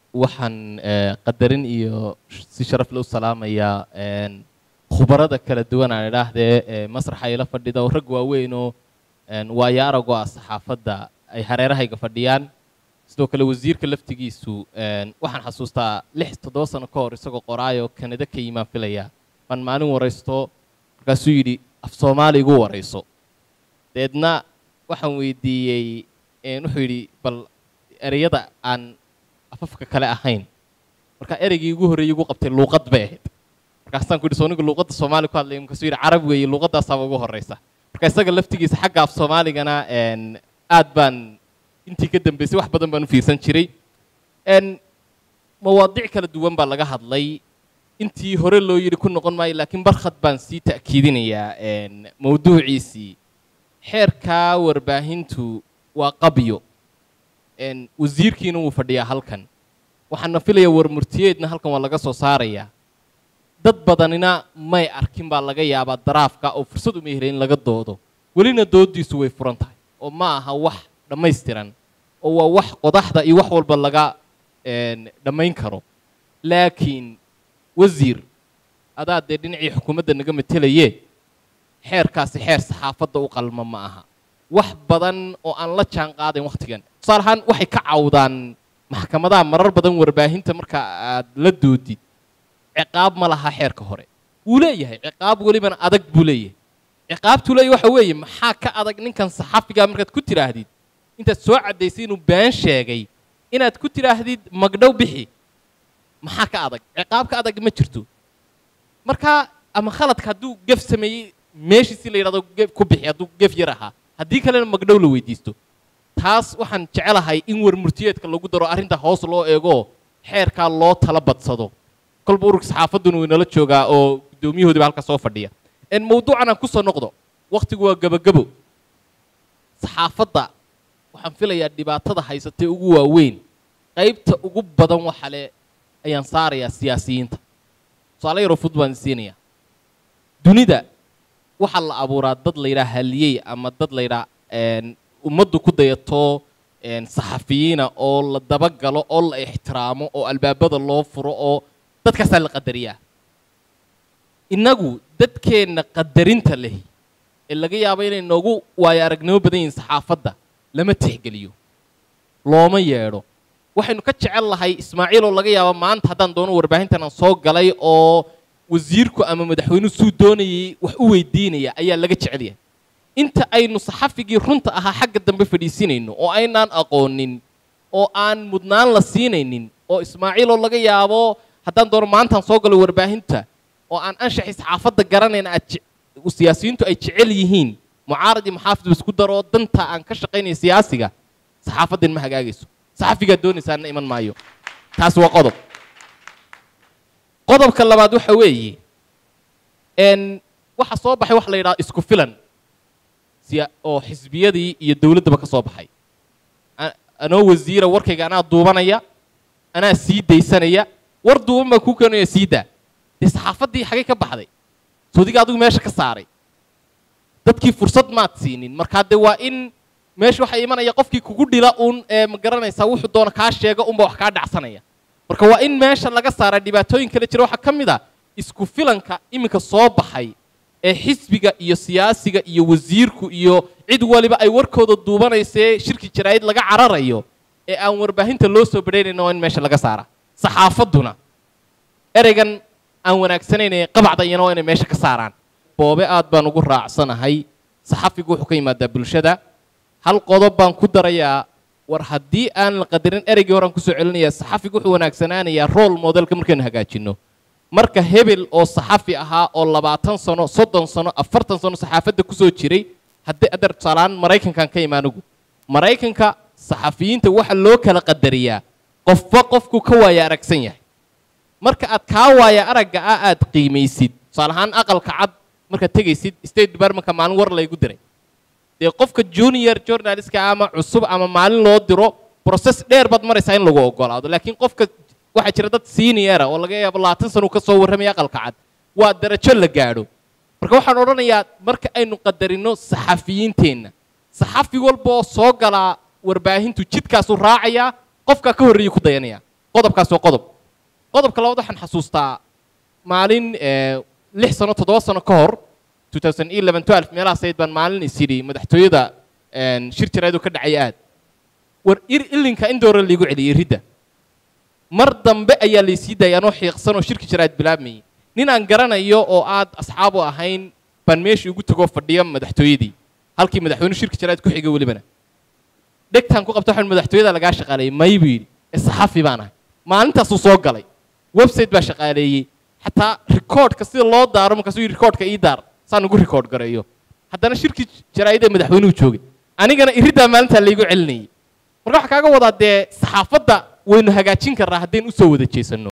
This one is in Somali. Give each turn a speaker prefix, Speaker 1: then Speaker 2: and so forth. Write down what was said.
Speaker 1: waxaan eh, qadarin iyo si sharaf le u salaamayaa een, khubarada kala duwan aan idhaahdee ee masraxa ila fadhida oo rag waaweyn oo een, waayo aragoo ah saxaafadda ay hareerahayga fadhiyaan sidoo kale wasiirka laftigiisu een, waxaan xasuustaa lix toddoba sano ka hor isagoo qoraayo kanada ka yimaan filaya baan maalin waraysto markaasuu yidhi af soomaali igu warayso deedna waxaan weydiiyey een, wuxuu yidhi bal ereyada aan afafka kale ahayn marka ereygii ugu horreeyey ugu qabtay luuqad bay ahayd markaasaan ku yidhi sooniga luuqadda soomaali ku hadlaya markaasuu yidhi carab weeye luuqaddaasaaba ugu horreysa marka isaga laftigiisa xagga af soomaaligana een, aad baan intii ka dambeysay wax badan baan u fiirsan jiray een, mawaadiic kala duwan baa laga hadlay intii hore loo yidhi ku noqon maayo laakiin barkhad baan sii ta'kiidinayaa een, mawduuciisii xeerkaa warbaahintu waa qabyo een, wasiirkiina wuu fadhiyaa halkan waxaana filayaa warmurtiyeedna halkan waa laga soo saarayaa dad badanina may arkin baa laga yaabaa daraafka oo fursad uma helay in laga doodo welina doodiisu way furan tahay oo ma aha wax dhammaystiran oo waa wax qodaxda iyo wax walba laga een, dhammayn karo laakiin wasiir adaa dee dhinacii xukuumadda naga matelaye xeerkaasi xeer saxaafadda u qalma ma aha wax badan oo aan la jaan qaadayn wakhtigan tusaale ahaan waxay ka cawdaan maxkamadaha marar badan warbaahinta marka aad la doodid ciqaab ma laha xeerka hore wuu leeyahay ciqaab welibana adag buu leeyahay ciqaabtuu leeyahay waxa weeye maxaa ka adag ninkan saxafigaa markaad ku tidhaahdid intaad soo caddaysay inuu been sheegay inaad ku tidhaahdid magdhow bixi maxaa ka adag ciqaab ka adag ma jirto marka ama khaladka hadduu gef sameeyey meeshiisi la yidhahdo gef ku bixi hadduu gef yar ahaa haddii kalena magdhow la weydiisto taas waxaan jecelahay in warmurtiyeedka lagu daro arrinta hoos loo eego xeerkaa loo tala badsado kolba ururka saxaafadduna wuu inala joogaa oo guddoomiyahoodiba halka soo fadhiya en mawduucan aan kusoo noqdo wakhtigu waa gebagebo saxaafadda waxaan filayaa dhibaatada haysatay ugu waaweyn qaybta ugu badan waxa le ayaan saarayaa siyaasiyiinta tusaale yaroo fud baan siinayaa dunida waxaa la abuuraa dad la yidhaha haliyey ama dad la yidhaha een, ummaddu ku dayato een, saxafiyiina oo la dabagalo oo la ixtiraamo oo albaabada loo furo oo dadkaasaa la qadariyaa innagu dadkeenna qadarinta leh ee laga yaabo inay noogu waayo aragnimo badan yihiin saxaafadda lama tixgeliyo looma yeedho waxaynu ka jecel lahay ismaaciil oo laga yaabo maanta haddaan doono warbaahintan aan soo galay oo wasiirku ama madaxweynuhu suu doonayay wax u weydiinaya ayaa laga jecel yahay inta aynu saxafigii runta ahaa xagga dambe fadhiisinayno oo aynaan aqoonin oo aan mudnaan la siinaynin oo ismaaciil oo laga yaabo haddaan doono maantaan soo galo warbaahinta oo aan anshaxii saxaafadda garanayna aad je- siyaasiyiintu ay jecel yihiin mucaarad iyo maxaafid isku daro danta aan ka shaqaynaya siyaasiga saxaafaddan ma hagaagayso saxafigaa doonaysaana iman maayo taas waa qodob qodobka labaad waxa weeye n waxa soo baxay waxa la yidhaha isku filan siya oo xisbiyadii iyo dowladdaba ka soo baxay A- anoo wasiira warkayga anaa duubanaya anaa sii daysanaya war duuban baa kuu keenaya sii daa dee saxaafaddii xagay ka baxday soodiga adigu meesha ka saaray dadkii fursad maad siinin markaa dee waa in meesha waxaa imanaya qofkii kugu dhila uun ee ma garanaysaa wuxuu doona kaa sheega unba wax kaa dhacsanaya marka waa in meesha laga saara dhibaatooyin kale jira waxaa ka mid a isku filanka iminka soo baxay ee xisbiga iyo siyaasiga iyo wasiirku iyo cid waliba ay warkooda duubanaysee shirki jaraa'id laga cararayo ee aan warbaahinta loo soo badhaynayna waa in meesha laga saara saxaafadduna ereygan aan wanaagsanayn ee qabacda iyana waa inay meesha ka saaraan boobe aad baan ugu raacsanahay saxafigu wuxuu ka yimaadaa bulshada hal qodob baan ku darayaa war haddii aan la qadarin ereygii horaan kusoo celinayaa saxafigu wuxuu wanaagsanaanayaa role modelka markaynu hagaajinno marka hebel oo saxafi ahaa oo labaatan sano soddon sano afartan sano saxaafadda kusoo jiray haddii adar tusaalahaan maraykankan ka imaanigu maraykanka saxafiyiinta waxa loo kala qadariyaa qofba qofku ka waaya aragsan yahay marka aad kaa waaya aragga ah aad qiimaysid tusaale ahaan aqalka cad markaad tegaysid state departmentka maalin war laygu diray dee qofka junior journalistka ama cusub ama maalin loo diro process dheer baad maraysaa in lagu ogolaado laakiin qofka waxaa jira dad seniora oo laga yaabo labaatan sano uu ka soo warramaya aqalka cad waa darajo la gaadho marka waxaan odhanayaa marka aynu qadarino saxafiyiinteenna saxafi walba oo soo galaa warbaahintu jidkaasuu raacayaa qofkaa ka horreeyay ku dayanaya qodobkaas waa qodob qodobka labaad waxaan xasuustaa maalin lix sano toddoba sano ka hor meelahaas ayd baan maalin is yidhi madaxtooyada shir jaraadu ka dhacay aad war ir ilinka in doora liigu celiyey ridda mar dambe ayaa laysii daayay anoo xiiqsan oo shirki jaraad bilaabmayay nin aan garanayo oo aad asxaab u ahayn baan meeshii ugu tegoo fadhiya madaxtooyadii halkii madaxweyne shirki jaraad ku xigay welibana dhegtaan ku qabta waxaan madaxtooyada lagaa shaqaaleeyey may buu yidhi ee saxafi baan ahay maalintaasuu soo galay website baa shaqaaleeyey xataa rikoodhka sida loo daaro markaasuu yidhi rikoodhka ii daar saan ugu rikoodh gareeyo haddana shirkii jaraa'id ee madaxweynuhu joogay anigana iriddaa maalintaa laygu celinayay marka waxaa kaaga wadaa dee saxaafadda waynu hagaajin karnaa haddaynu usoo wada jeesanno